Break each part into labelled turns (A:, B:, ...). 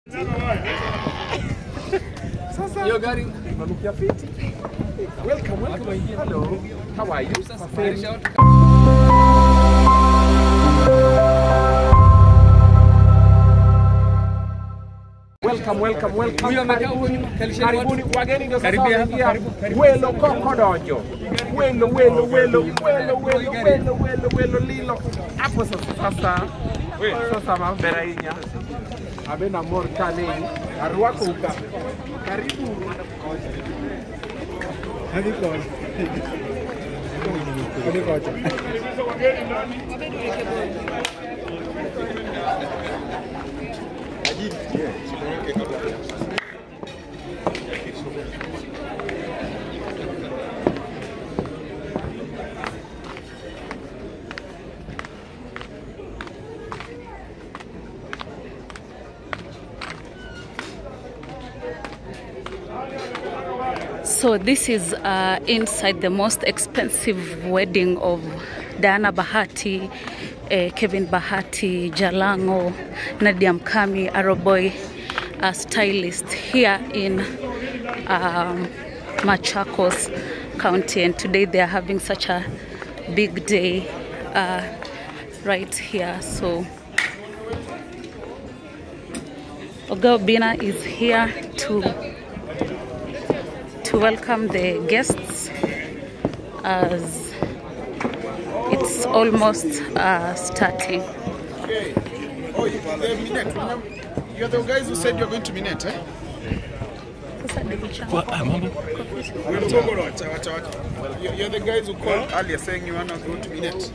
A: Sasa
B: Hiyo gari
A: unanukia fiti. Welcome, welcome. Hello. How are you?
B: sasa
A: Safari.
B: marisha
A: Welcome, welcome, welcome.
B: Huyu amekaa huko
A: Karibuni.
B: nyuma, kalisheni watu.
A: Karibuni wageni ndio sasa
B: Karibia hapa,
A: wameingia.
B: karibu, karibu.
A: Welo kokodonjo. Welo, welo, welo, welo, welo, welo, welo, welo lilo. Hapo sasa sasa. Sasa mambera inya. Abena mor kane. Arwako uka. Karibu. Hadi kwa. Hadi kwa.
C: So this is uh, inside the most expensive wedding of Diana Bahati, uh, Kevin Bahati, Jalango, Nadia Mkami, Aroboy, uh, stylist here in um, Machakos County. And today they are having such a big day uh, right here. So Oga Bina is here to to welcome the guests as it's almost uh, starting.
D: Oh, you, the Minette, remember? You're the guys who said you're going to Minette, eh? Wacha, wacha, wacha. You're, you're the guys who called earlier saying you want to go to Minette.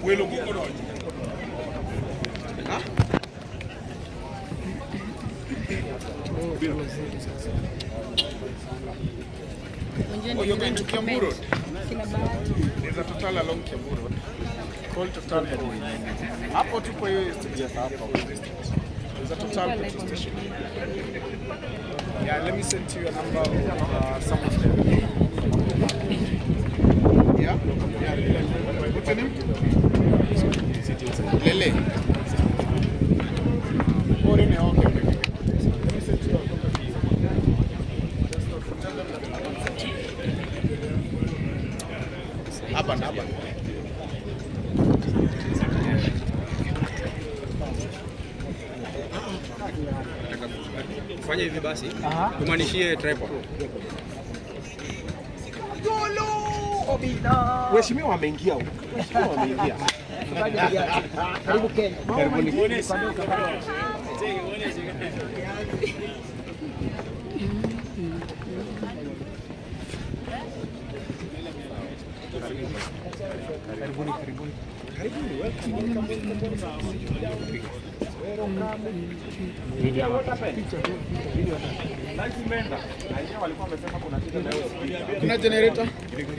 D: Oh, you're going to Kiambu Road? There's a Total along Kiambu Road. Call Total Petrol. Hapo tupo hiyo station. There's a Total petrol station. Yeah, let me send you a number of uh, some of them. Yeah? Yeah, Lele. What's your name? Lele. Oh, Lele, okay, okay. Let me send you a copy. Tell them that I want something. Hapa na hapa.
B: fanya hivi basi, tumanishie tripod.
A: Mheshimiwa ameingia huko. Mheshimiwa ameingia.
D: Kuna generator?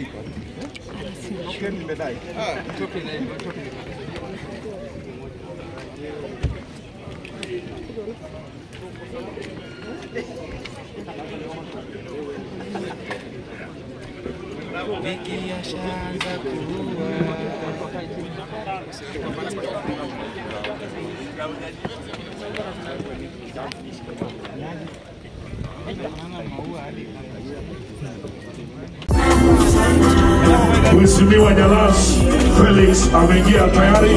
E: Mheshimiwa Jalas Felix ameingia tayari.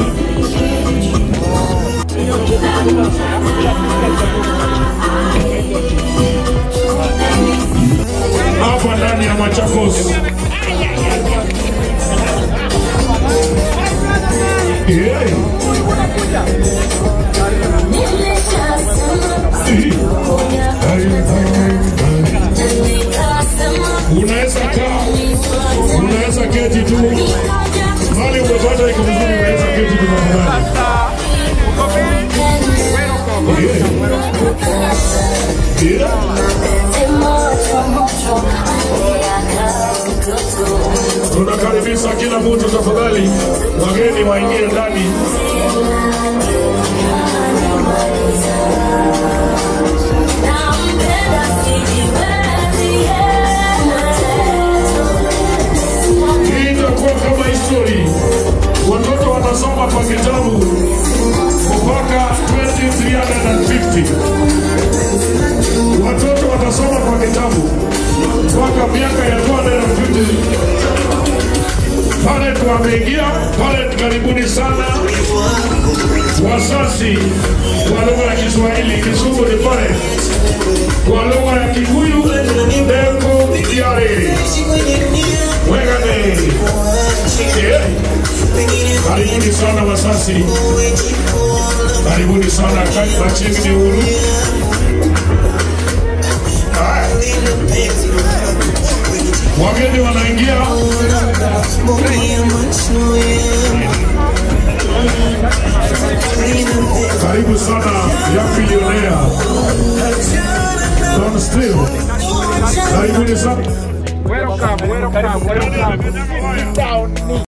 E: Hapa ndani ya Machakos. Yeah. Unaweza kaa, unaweza keti tu, mali umepata iko vizuri, unaweza keti tu tafadhali. Yeah. Yeah. Tunakaribisha kila mtu tafadhali, wageni waingie ndani. Hii itakuwa kama history, watoto watasoma kwa kitabu mpaka 2350. wanaingia pale, karibuni sana wazazi kwa lugha ya Kiswahili, Kizungu ni pale, kwa lugha ya Kikuyu Dengu Diare Wegane. Yeah. Karibuni sana wazazi, karibuni sana Kachini ni huru. Haya. Wageni wanaingia. Karibu sana ya bilionea Don Still. Karibuni sana.
A: Welcome, welcome, welcome. Sit down.